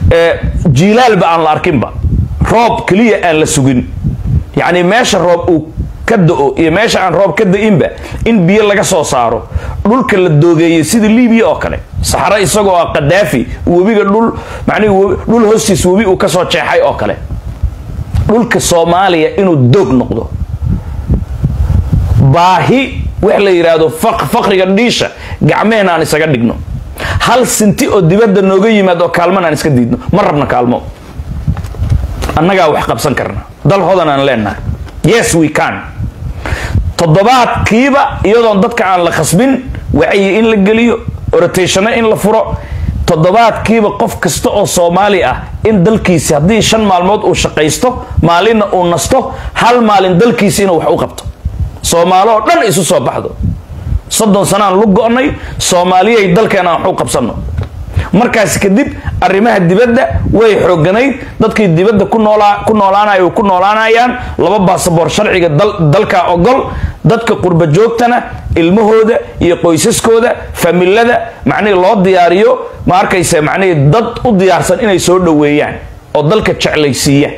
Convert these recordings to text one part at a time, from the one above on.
jiilaalba aan la arkinba roob keliya aan la sugin yacni meesha roob uu ka da-o iyo meesha aan roob ka da-inba in biyo laga soo saaro dhulka la doogeeyey sida libiya oo kale saxaro isagoo ah kadaafi webiga dhul macnihi dhul hoostiis webi uu kasoo jeexay oo kale dhulka soomaaliya inuu doog noqdo baahi wax la yidhaahdo faqriga dhiisha gacmehena aan isaga dhigno hal sinti oo dibadda nooga yimaad oo kaalman aan iska diidno ma rabna kaalmo annagaa wax qabsan karna dal hodan aan leenahay yes we can toddobaadkiiba iyadoon dadka aan la khasbin wacyi in la geliyo orotationa in la furo toddobaadkiiba qof kasta oo soomaali ah in dalkiisi haddii shan maalmood uu shaqaysto maalinna uu nasto hal maalin dalkiisi inuu wax u qabto soomaalo oo dhan isu soo baxdo soddon sanaan lu go-nay soomaaliyay dalkeena aan wax u qabsanno markaas kadib arrimaha dibadda way xooganayd dadkii dibadda ku noolaanay ku noolaanayaan laba baasaboor sharciga dalka ogol dadka qurba joogtana ilmahooda iyo qoysaskooda familada macnihii loo diyaariyo ma arkaysa macnihii dad u diyaarsan inay soo dhoweeyaan oo dalka jeclaysiiyaan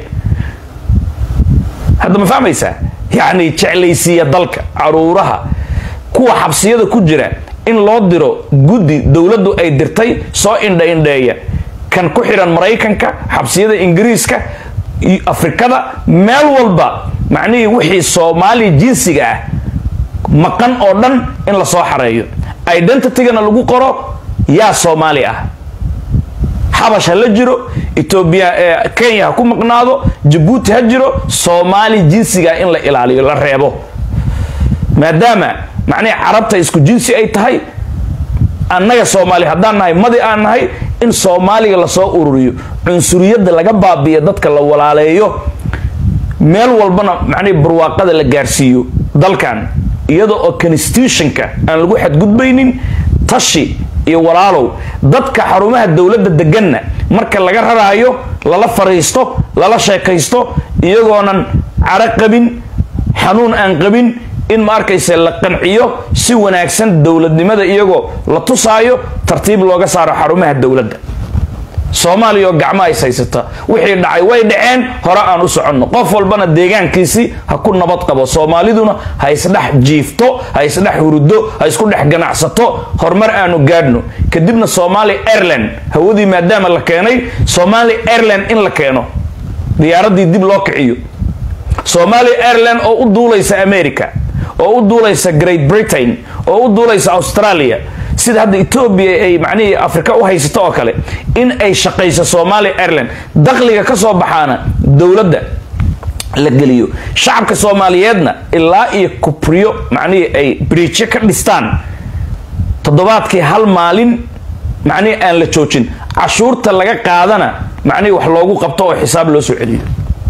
hadda ma fahmaysaa yacni jeclaysiiya dalka caruuraha kuwa xabsiyada ku jira in loo diro guddi dowladdu ay dirtay soo indha indheeya kan ku xidhan maraykanka xabsiyada ingiriiska afrikada meel walba macnihii wixii soomaaliya jinsiga ah maqan oo dhan in la soo xareeyo identitygana lagu qoro yaa soomaali ah xabash ha la jiro etoobiya kenya ha ku maqnaado jabuuti ha jiro soomaali jinsiga in la ilaaliyo la reebo maadaama macnihii carabta isku jinsi ay tahay annaga soomaali haddaan nahay madi aan nahay in soomaaliga lasoo ururiyo cunsuriyadda laga baabi'iyo dadka la walaaleeyo meel walbana macnihi barwaaqada la gaarsiiyo dalkan iyada oo constitutionka aan lagu xadgudbaynin tashi iyo walaalow dadka xarumaha dowladda deganna marka laga raraayo lala fariisto lala sheekaysto iyagoonan caro qabin xanuun aan qabin in ma arkayse la qanciyo si wanaagsan dowladnimada iyagoo la tusaayo tartiib looga saaro xarumaha dowladda soomaaliya oo gacmo ays haysata wixii dhacay way dhaceen hore aan u soconno qof walbana deegaankiisii ha ku nabad qabo soomaaliduna ha isdhex jiifto ha isdhex huruddo ha isku dhex ganacsato horumar aanu gaadhno kadibna somali airland hawadii maadaama la keenay somali airland in la keeno diyaaradii dib loo kiciyo somali airland oo u duulaysa america oo u duulaysa great britain oo u duulaysa australia sida hadda etoobiya ay macnihii afrika u haysato oo kale in ay shaqayso somalia airland dakhliga ka soo baxaana dowladda la geliyo shacabka soomaaliyeedna ilaa iyo kubriyo macnihii ay briijyo ka dhistaan toddobaadkii hal maalin macnihii aan la joojin cashuurta laga qaadana macnihii wax loogu qabto oo xisaab loo soo celiyo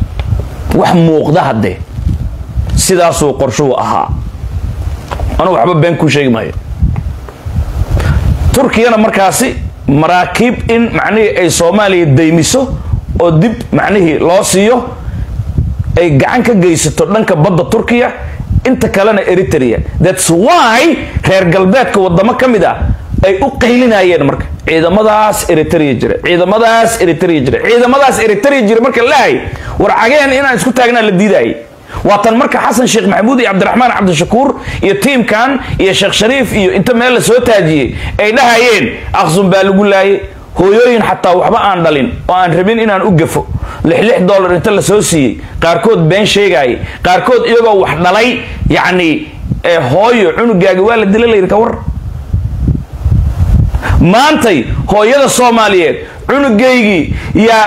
wax muuqda haddee sidaasuu qorshuhu ahaa anugu waxba been kuu sheegi maayo turkiyana markaasi maraakiib in macnihii ay soomaaliya daymiso oo dib macnihii loo siiyo ay gacan ka geysato dhanka badda turkiya inta kalena eritrea thats why reer galbeedka wadamo ka mid ah ay u qaylinayeen marka ciidamadaas eritrea jira ciidamadaas eritrea jira ciidamadaas eritrea jira marka lahay war cageen inaan isku taagnaa la diidayay waatan marka xasan sheekh maxamuud iyo cabdiraxmaan cabdishakuur iyo tiimkan iyo sheekh shariif iyo inta meel la soo taajiyey ay dhahayeen aqsun baa lagu laayay hooyooyin xataa waxba aan dhalin oo aan rabin inaan u gafo lix lix dollar inta la soo siiyey qaarkood been sheegaayay qaarkood iyagoo wax dhalay yacni hooyo cunugaaga waa la dila layidhi ka war maantay hooyada soomaaliyeed cunugaygii yaa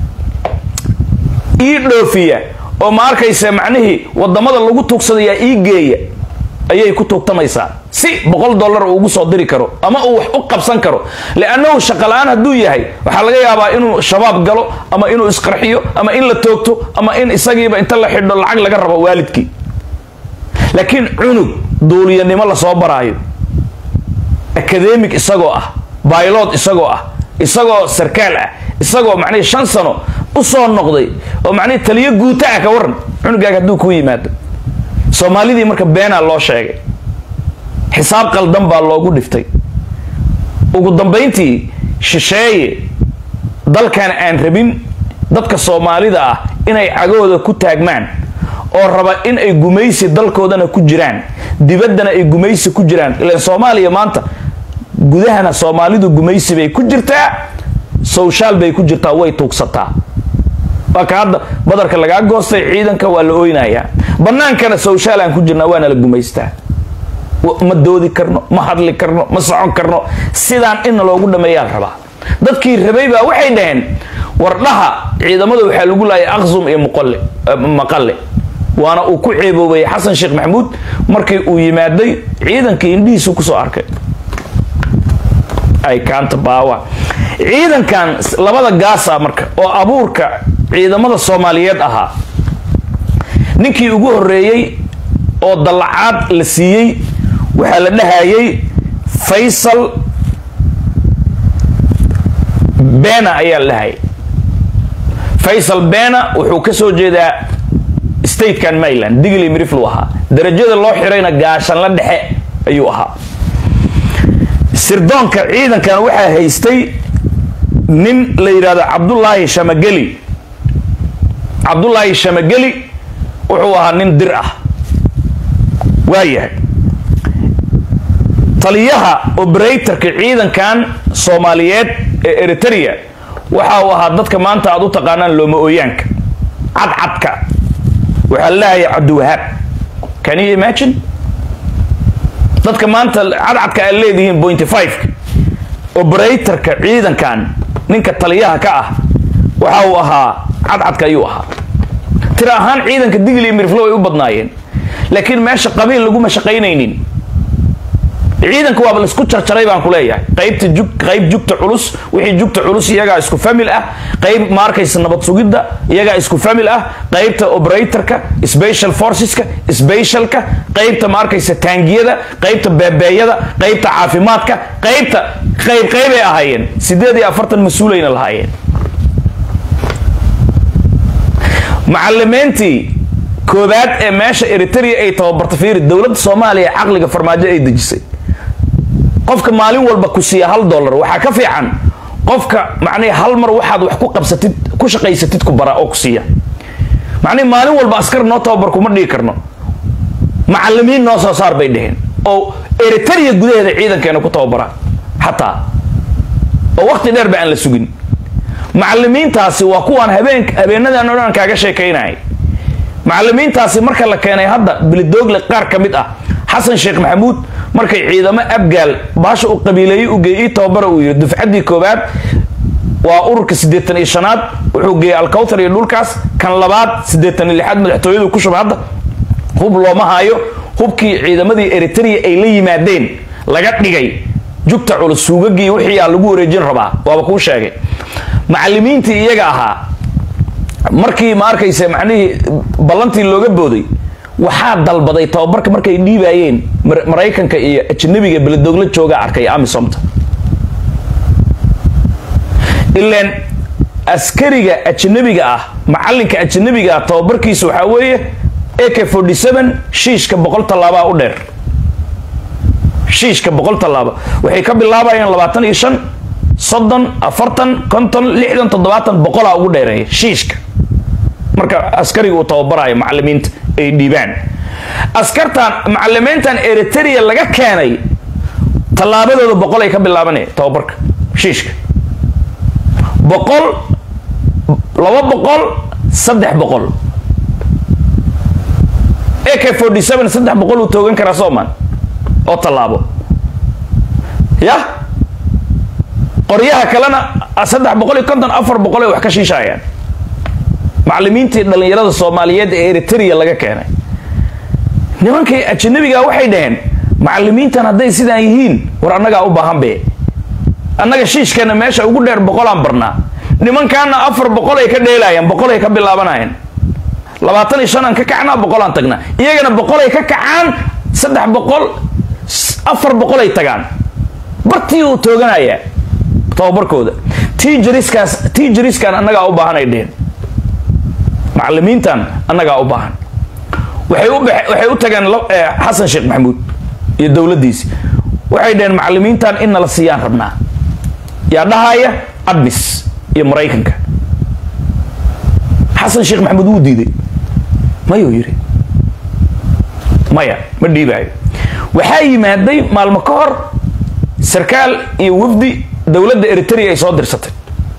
ii dhoofiya oo ma arkaysa macnihii wadamada lagu tuugsadayaa ii geeya ayay ku tuugtamaysaa si boqol dollar uu ugu soo diri karo ama uu wax u qabsan karo liannahu shaqala-aan hadduu yahay waxaa laga yaabaa inuu shabaab galo ama inuu isqarxiyo ama in la toogto ama in isagiiba inta la xidho lacag laga rabo waalidkii laakiin cunug duuliyanimo lasoo baraayo academic isagoo ah baylod isagoo ah isagoo sarkaal ah isagoo macnihii shan sano usoo noqday oo macnihii taliyo guuta ah ka waran cunugaaga hadduu kuu yimaado soomaalidii marka beenaa loo sheegay xisaab qaldan baa loogu dhiftay ugu dambayntii shisheeye dalkan aan rabin dadka soomaalida ah inay cagahooda ku taagmaan oo raba in ay gumaysi dalkoodana ku jiraan dibaddana ay gumaysi ku jiraan ilaan soomaaliya maanta gudahana soomaalidu gumaysi bay ku jirtaa sowshaal bay ku jirtaa way tuugsataa waa ka hadda badarka lagaa goostay ciidanka waa la oynayaa bannaankana sowshaal aan ku jirnaa waana la gumaystaa ma doodi karno ma hadli karno ma socon karno sidaan inna loogu dhameeyaa la rabaa dadkii rabay baa waxay dhaheen wardhaha ciidamada waxaa lagu laayay aqsum iyo maqale waana uu ku ceeboobay xasan sheekh maxamuud markii uu yimaaday ciidankii indhihiisu kusoo arkay ay kaanta baawa ciidankan labada gaasa marka oo abuurka ciidamada soomaaliyeed ahaa ninkii ugu horeeyey oo dallacaad la siiyey waxaa la dhahayay faysal bena ayaa la dhahayay faysal bena wuxuu ka soo jeedaa statekan maryland digli miriflu ahaa darajada loo xirayna gaashanla dhexe ayuu ahaa sirdoonka ciidankan waxaa haystay nin la yidhahdo cabdulaahi shamageli cabdulaahi shamageli wuxuu ahaa nin dir ah waayahay taliyaha operatorka ciidankan soomaaliyeed ee eritrea waxa uu ahaa dadka maanta aad u taqaanaan looma ooyaanka cadcadka waxaa la leeyahay cabdiwahaab can you imagine dadka maanta cadcadka aad leedihiin pointy five operatorka ciidankan ninka taliyaha ka ah waxa uu ahaa cadcadka ayuu ahaa tira ahaan ciidanka digli iyo mirflow ay u badnaayeen laakiin meesha qabiil laguma shaqaynaynin ciidanka waaba laisku jarjaray baan ku leeyahay qaybta jug qayb jugta culus wixii jugta culus iyagaa isku famil ah qayb ma arkaysa nabad sugidda iyagaa isku famil ah qaybta operatorka special forceska specialka qaybta ma arkaysa taangiyada qaybta beebeeyada qaybta caafimaadka qaybta qayb qaybay ahaayeen sideed iyo afartan mas-uulayna lahaayeen macalimiintii koobaad ee meesha eritrea ay tababarta fiiri dowladda soomaaliya caqliga farmaajo ay dejisay qofka maalin walba ku siiya hal dollar waxaa ka fiican qofka macnihi hal mar waxaad wax ku qabsatid ku shaqaysatid ku bara oo ku siiya macnihi maalin walba askar noo tababar kuma dhigi karno macalimiin noo soo saar bay dheheen oo eritrea gudaheeda ciidankeena ku tababara xataa oo waqti dheer ba aan la sugin macalimiintaasi waa kuwaan habeen habeenadan o dhan kaaga sheekaynayay macalimiintaasi marka la keenay hadda bilidoogle qaar ka mid ah xasan sheekh maxamuud markay ciidamo abgaal baasha uu qabiileeyey u geeyey tababara uu yidhi dufcaddii koobaad waa ururka siddeetan iyo shanaad wuxuu geeyey alkawtar iyo dhulkaas kan labaad siddeetan iyo lixaad madaxtooyadu ku shubay hadda hub looma haayo hubkii ciidamadii eritrea ay la yimaadeen laga dhigay jugta culus suugagii wixii aa lagu wareejin rabaa waaba kuu sheegay macalimiintii iyaga ahaa markii ma arkaysa macnihii ballantii looga booday waxaa dalbaday tababarka markay dhiibaayeen maraykanka iyo ajnabiga beledogla jooga arkay amisomta ilaan askariga ajnabiga ah macalinka ajnabiga ah tababarkiisa waxaa weeye ak forty seven shiishka boqol tallaabaa u dheer shiishka boqol tallaaba waxay ka bilaabayaan labaatan iyo shan soddon afartan konton lixdan toddobaatan boqolaa ugu dheereeya shiishka marka askariga uu tababarayo macalimiinta ay dhiibaan askartan macalimiintan eritrea laga keenay tallaabadooda boqol ay ka bilaabanaya tababarka shiishka boqol laba boqol saddex boqol ak forty seven saddex boqol uu toogan karaa sooman oo tallaabo yah qoryaha kalena saddex boqol iyo konton afar boqol ay wax ka shiishayaan macalimiintii dhallinyarada soomaaliyeed ee eritrea laga keenay nimankii ajanabiga waxay dhaheen macalimiintan hadday sidaan yihiin war annagaa u baahan be annaga shiishkeena meesha ugu dheer boqolaan barnaa nimankaana afar boqol ay ka dheelaayaan boqol ay ka bilaabanayaan labaatan iyo shan aan ka kacnaa boqolaan tagnaa iyagana boqol ay ka kacaan saddex boqol afar boqol ay tagaan bartii uu tooganaya tababarkooda tijariskaas tijariskan annagaa u baahan ay dheheen macalimiintan annagaa u baahan waxay u waxay u tageen xasan sheekh maxamuud iyo dowladdiisi waxay dhaheen macalimiintan in nala siiyaan rabnaa yaa dhahaya admis iyo maraykanka xasan sheekh maxamuud wuu diiday mayuu yidhi maya ma dhiibaayo waxaa yimaaday maalmo ka hor sarkaal iyo wafdi dowladda eritrea ay soo dirsatay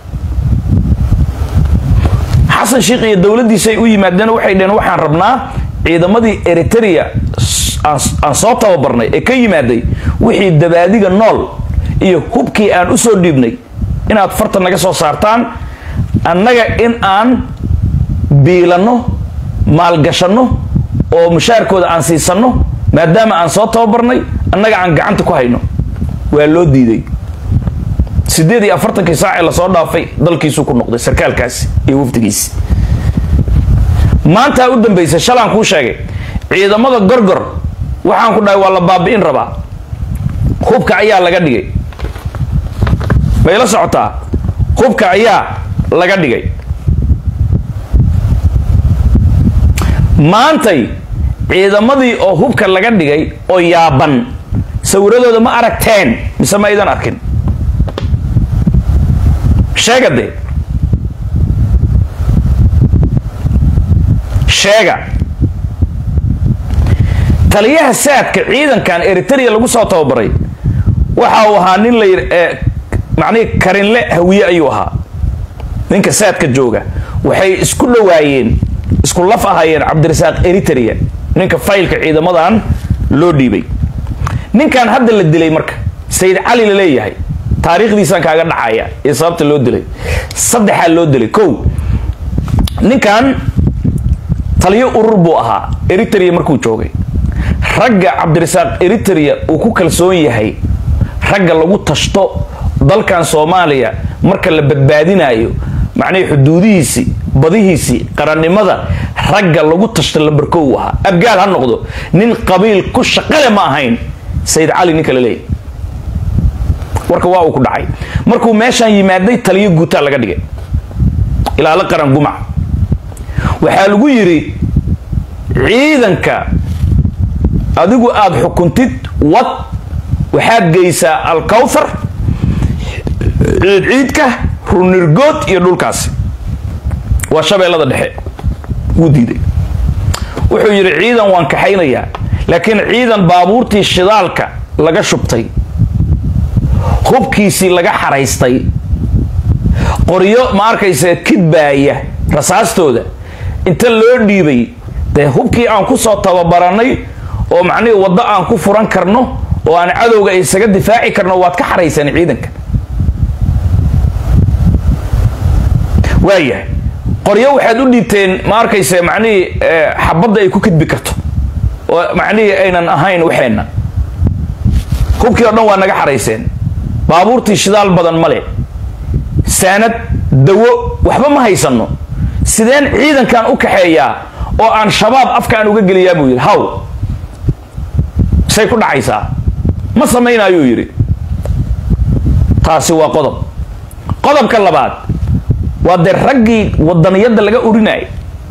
xasan sheekh iyo dowladdiisay u yimaadeen waxay dheheen waxaan rabnaa ciidamadii eritrea aan soo tababarnay ee ka yimaaday wixii dabaadiga nool iyo hubkii aan usoo dhiibnay inaad farta naga soo saartaan annaga in aan biilanno maalgashanno oo mushaarkooda aan siisanno maadaama aan soo tababarnay annaga aan gacanta ku hayno waa loo diiday sideed iyo afartankii saacee lasoo dhaafay dalkiisuu ku noqday sarkaalkaasi iyo wafdigiisi maantaa u dambaysay shalaan kuu sheegay ciidamada gorgor waxaan ku dhahay waa la baabi'in rabaa hubka ayaa laga dhigay may la socotaa hubka ayaa laga dhigay maantay ciidamadii oo hubka laga dhigay oo yaaban sawiradooda ma aragteen mise ma aydan arkin sheega de sheega taliyaha saadka ciidankan eritrea lagu soo tababaray waxa uu ahaa nin la yidhi macnihi karinle hawiye ayuu ahaa ninka saadka jooga waxay isku dhowaayeen isku laf ahaayeen cabdirasaaq eritrea ninka faylka ciidamadan loo dhiibay ninkan hadda la dilay marka sayid cali la leeyahay taariikhdiisaan kaaga dhacaya iyo sababta loo dilay saddexaa loo dilay kow ninkan taliyo urur buu ahaa eritrea markuu joogay ragga cabdirasaaq eritrea uu ku kalsoon yahay ragga lagu tashto dalkan soomaaliya marka la badbaadinayo macnihii xuduudihiisii badihiisii qarannimada ragga lagu tashto lambarkow u ahaa abgaal ha noqdo nin qabiil ku shaqale ma ahayn sayid cali ninka la leeyahy warka waa uu ku dhacay markuu meeshaan yimaaday taliyo guutaa laga dhigay ilaalo qaran gumac waxaa lagu yidhi ciidanka adigu aada xukuntid wad waxaad geysaa alkawthar ciidciidka runirgood iyo dhulkaasi waa shabeellada dhexe wuu diiday wuxuu yidhi ciidan waan kaxaynayaa laakiin ciidan baabuurtii shidaalka laga shubtay hubkiisii laga xaraystay qoryo ma arkaysa kidbaaya rasaastooda inta loo dhiibay dee hubkii aan ku soo tababaranay oo macnihii waddo aan ku furan karno oo aan cadowga isaga difaaci karno waad ka xarayseen ciidanka waayahay qoryo waxaad u dhiibteen ma arkaysa macnihii xabadda ay ku kidbi karto oo macnihii aynan ahayn waxeenna hubkii oo dhan waa naga xarayseen baabuurtii shidaal badan male saanad dawo waxba ma haysanno sideen ciidankan u kaxeeyaa oo aan shabaab afkaan uga geliyaa buu yidhi haw say ku dhacaysaa ma samaynaayuu yidhi taasi waa qodob qodobka labaad waa dee raggii wadaniyadda laga urinayay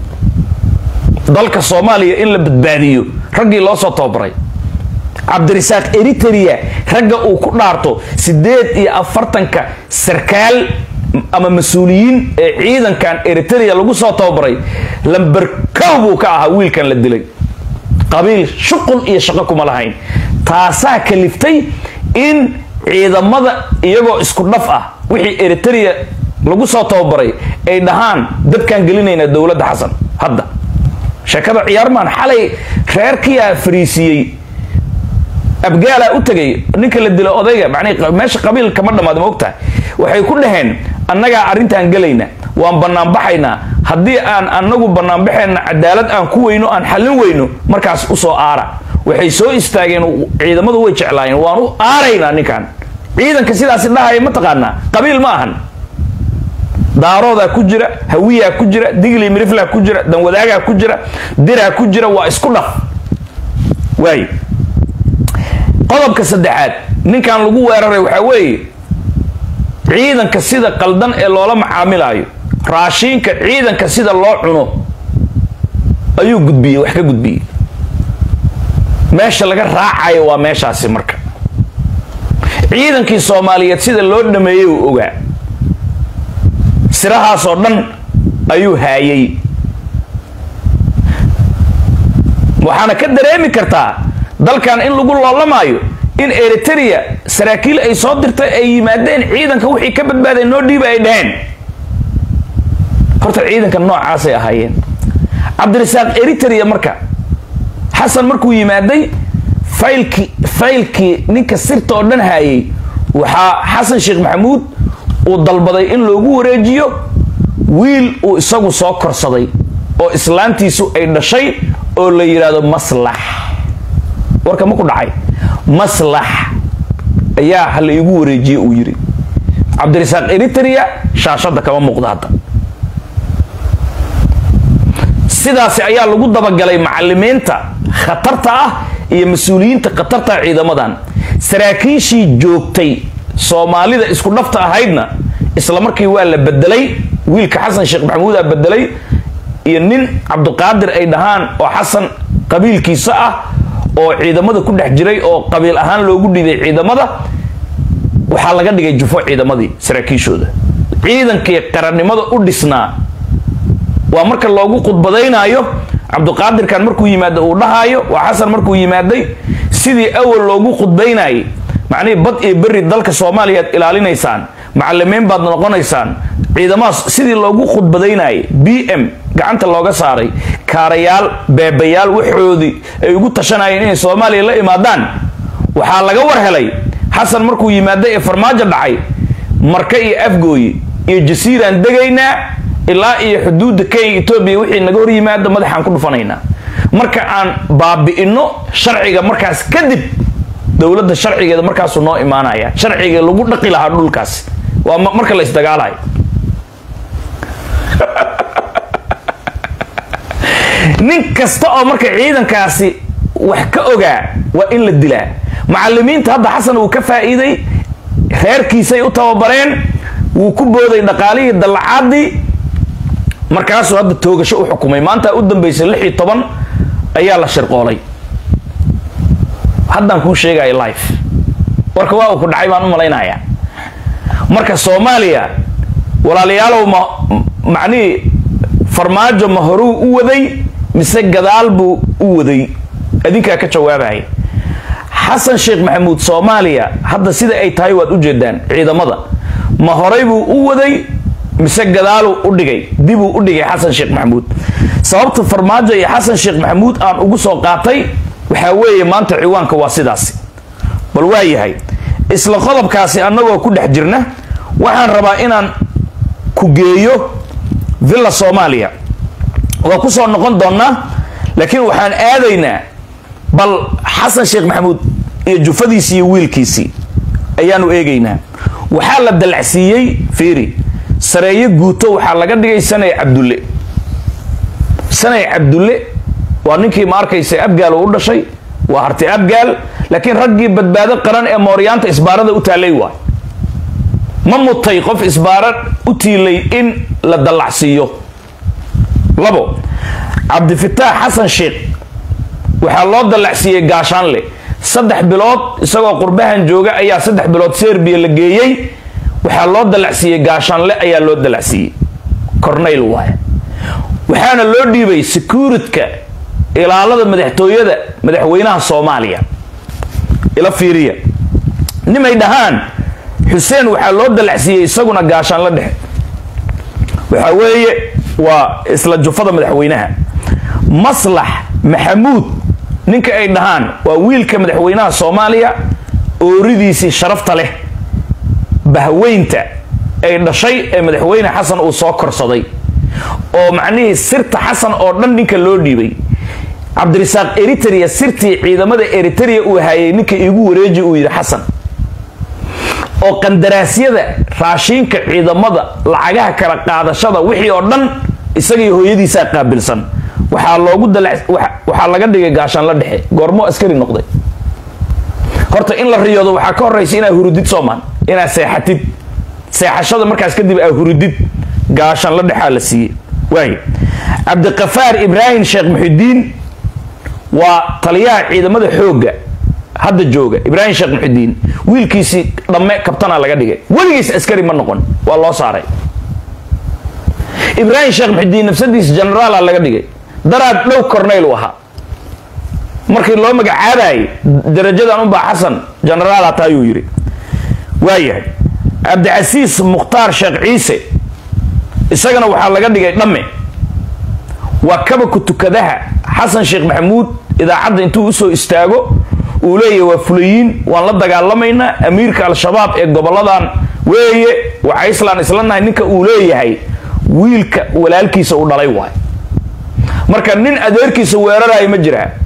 dalka soomaaliya in la badbaadiyo raggii loo soo tababaray cabdirasaaq eritrea ragga uu ku dhaarto siddeed iyo afartanka sarkaal ama mas-uuliyiin ee ciidankan eritrea lagu soo tababaray lamber kow buu ka ahaa wiilkan la dilay qabiil shuqul iyo shaqo kuma lahayn taasaa kaliftay in ciidamada iyagoo isku dhaf ah wixii eritrea lagu soo tababaray ay dhahaan dadkaan gelinaynaa dowladda xasan hadda sheekada ciyaarmaan xalay reerkiyaa fariisiiyey abgaalaa u tegay ninka la dilo odayga man meesha qabiil kama dhammaad ma ogtahay waxay ku dhaheen annagaa arrintaan gelayna waan banaanbaxaynaa haddii aan anagu banaanbaxayna cadaalad aan ku weyno aan xallin weyno markaas usoo aara waxay soo istaageen ciidamadu way jeclaayeen waan u aaraynaa ninkan ciidanka sidaasi dhahaya mataqaanaa qabiil ma ahan daaroodaa ku jira hawiyaa ku jira digli miriflaa ku jira danwadaagaa ku jira diraa ku jira waa isku dhaf waay qodobka saddexaad ninkan lagu weeraray waxaa weeye ciidanka sida qaldan ee loola macaamilaayo raashiinka ciidanka sida loo cuno ayuu gudbiyey wax ka gudbiyey meesha laga raacayo waa meeshaasi marka ciidankii soomaaliyeed sida loo dhameeyey uu ogaa sirahaasoo dhan ayuu haayay waxaana ka dareemi kartaa dalkan in lagu loolamaayo in eritrea saraakiil ay soo dirtay ay yimaadeen ciidanka wixii ka badbaaday noo dhiiba ay dhaheen horta ciidanka noocaasay ahaayeen cabdirasaaq eritrea marka xasan markuu yimaaday faylkii faylkii ninka sirta oo dhan haayay waxaa xasan sheekh maxamuud uu dalbaday in loogu wareejiyo wiil uu isagu soo korsaday oo islaantiisu ay dhashay oo la yidhaahdo maslax warka ma ku dhacay maslax ayaa ha la igu wareejiye uu yidhi cabdirasaaq eritrea shaashadda kama muuqda hadda sidaasi ayaa lagu dabagalay macalimiinta khatarta ah iyo mas-uuliyiinta khatarta ah ciidamadan saraakiishii joogtay soomaalida isku dhafta ahaydna isla markii waa la bedelay wiilka xasan sheekh maxamuudaa bedelay iyo nin cabdiqaadir ay dhahaan oo xasan qabiilkiisa ah oo ciidamada ku dhex jiray oo qabiil ahaan loogu dhibay ciidamada waxaa laga dhigay jufo ciidamadii saraakiishooda ciidankii qarannimada u dhisnaa waa marka loogu khudbadaynaayo cabdiqaadirkan markuu yimaado uu dhahaayo waa xasan markuu yimaaday sidii awal loogu khudbaynayay macnihii bad iyo beri dalka soomaaliya ad ilaalinaysaan macalimiin baad noqonaysaan ciidamadaas sidii loogu khudbadaynayay b m gacanta looga saaray kaarayaal beebayaal waxoodii ay ugu tashanayeen inay soomaaliya la imaadaan waxaa laga war helay xasan markuu yimaaday ee farmaajo dhacay marka iyo afgooyi iyo jasiiraan degaynaa ilaa iyo xuduudda kenya etoobiya wixii naga hor yimaado madaxaan ku dhufanaynaa marka aan baabi'ino sharciga markaas kadib dowladda sharcigeeda markaasuu noo imaanaya sharciga lagu dhaqi lahaa dhulkaas waa marka la isdagaalayo nin kasta oo marka ciidankaasi wax ka ogaa waa in la dilaa macalimiinta hadda xasan uu ka faa'iiday reerkiisay u tababareen wuu ku booday dhaqaalihii dallacaadii markaasuu hadda toogasho u xukumay maanta u dambaysay lix iyo toban ayaa la shirqoolay haddaan kuu sheegaya life warka waa uu ku dhacay baan u malaynayaa marka soomaaliya walaalayaalow ma macnihii farmaajo ma horuu u waday mise gadaal buu u waday adinkaa ka jawaabaya xasan sheekh maxamuud soomaaliya hadda sida ay tahay waad ujeedaan ciidamada ma horay buu u waday mise gadaaluu u dhigay dibuu u dhigay xasan sheekh maxamuud sababta farmaajo iyo xasan sheekh maxamuud aan ugu soo qaatay waxaa weeye maanta ciwaanka waa sidaasi bal waa yahay isla qodobkaasi annagoo ku dhex jirna waxaan rabaa inaan ku geeyo villa soomaaliya waa ku soo noqon doonnaa laakiin waxaan aadaynaa bal xasan sheekh maxamuud iyo jufadiisii iyo wiilkiisii ayaanu eegaynaa waxaa la dalacsiiyey fiiri sareeye guuto waxaa laga dhigay sanay cabdulle sanay cabdulle waa ninkii ma arkaysa abgaal uu u dhashay waa harti abgaal laakiin raggii badbaado qaran ee mooryaanta isbaarada u taallay waay ma mutay qof isbaara u tiilay in la dallacsiiyo labo cabdifitaax xasan sheekh waxaa loo dallacsiiyey gaashaanle saddex bilood isagoo qurbahan jooga ayaa saddex bilood serbiya la geeyey waxaa loo dallacsiiyey gaashaanle ayaa loo dallacsiiyey cornayl waay waxaana loo dhiibay securitka ilaalada madaxtooyada madaxweynaha soomaaliya ila fiiriya nimay dhahaan xuseen waxaa loo dallacsiiyey isaguna gaashaan la dhexe waxaa weeye waa isla jufada madaxweynaha maslax maxamuud ninka ay dhahaan waa wiilka madaxweynaha soomaaliya ooridiisii sharafta leh bahweynta ay dhashay ee madaxweyne xasan uu soo korsaday oo macnihii sirta xasan oo dhan ninka loo dhiibay cabdirasaaq eritrea sirtii ciidamada eritrea uu hayay ninka iigu wareeji uu yidhi xasan oo qandaraasyada raashiinka ciidamada lacagaha kala qaadashada wixii oo dhan isagii hooyadiisaa qaabilsan waxaa loogu waxaa laga dhigay gaashaan la dhexe goormo askari noqday horta in la riyoodo waxaa ka horeysa inaa hurudid soomaan inaa seexatid seexashada markaas kadib aa hurudid gaashaan la dhexaa la siiyey waay cabdiqafaar ibraahim sheekh muxidiin waa taliyaha ciidamada xoogga hadda jooga ibraahim sheekh muxidiin wiilkiisii dhamme kabtanaa laga dhigay weligiis askari ma noqon waa loo saaray ibraahim sheekh muxidiin nafsadiisa generaala laga dhigay daraad dhow corneyl u ahaa markii loo magacaabayay darajadan unbaa xasan generaal hata ayuu yidhi waayahay cabdicasiis mukhtaar sheekh ciise isagana waxaa laga dhigay dhamme waa kabaka tukadaha xasan sheekh maxamuud idaacadda intuu usoo istaago uu leeyahy waa fulayiin waan la dagaalamaynaa amiirka al-shabaab ee goboladan weeye waxa islaan isla nahay ninka uu leeyahay wiilka walaalkiisa uu dhalay waay marka nin adeerkiisa weeraraya ma jiraa